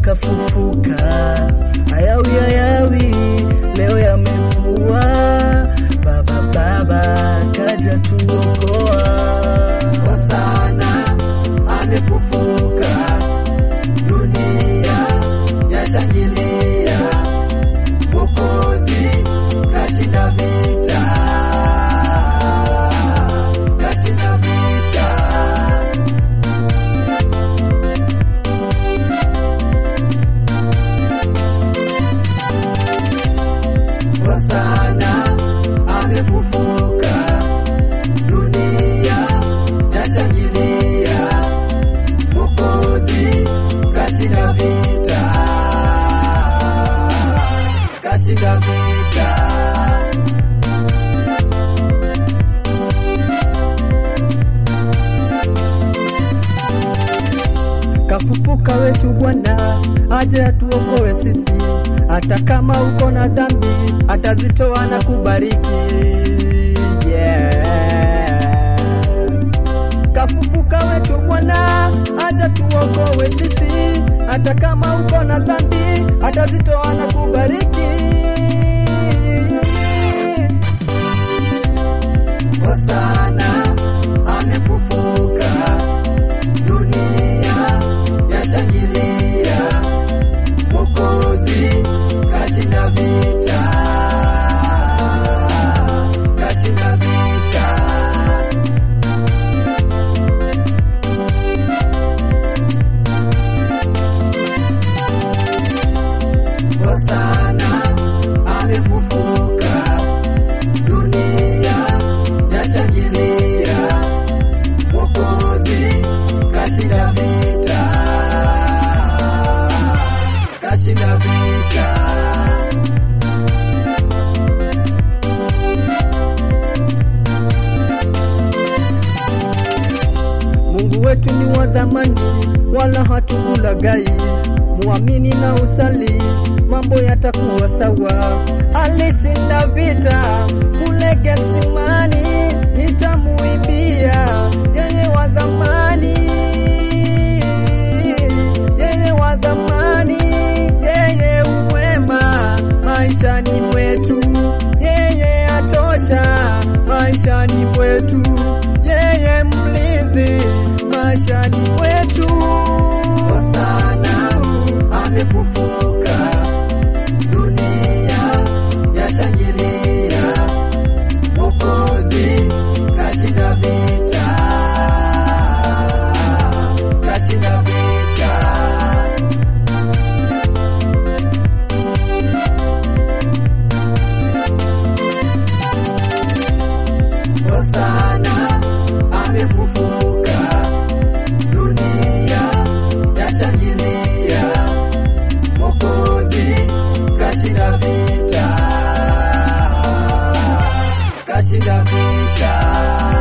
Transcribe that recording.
kafufuka, hayawi hayawi leo yamekuwa. Baba Baba kaja tuokoa, Hosana amefufuka, dunia yashangilia, Mwokozi kashinda vita, kashinda vita. Hosana amefufuka, dunia yashangilia, Mwokozi kashinda vita, kashinda vita. kafufuka wetu Bwana aje atuokoe sisi, hata kama uko na dhambi atazitoa na kubariki. Yeah. Kafufuka wetu Bwana aje tuokoe sisi, hata kama uko na dhambi atazitoa na kubariki. Hosana amefufuka, dunia yashangilia, Mwokozi kashinda vita, kashinda vita. Hosana amefufuka, dunia yashangilia, Mwokozi kashinda vita, kashinda vita. Mungu wetu ni wa dhamani, wala hatukulagai. Muamini na usali, mambo yatakuwa sawa. Alishinda vita kule Gethsemani, nitamuimbia yeye wa dhamani, yeye wa dhamani, yeye umwema maishani mwetu, yeye atosha maishani mwetu, yeye mlinzi maishani mwetu. Hosana amefufuka, dunia yashangilia, Mwokozi kashinda vita, kashinda vita. Hosana amefufuka, dunia yashangilia, Mwokozi kashinda vita, kashinda vita.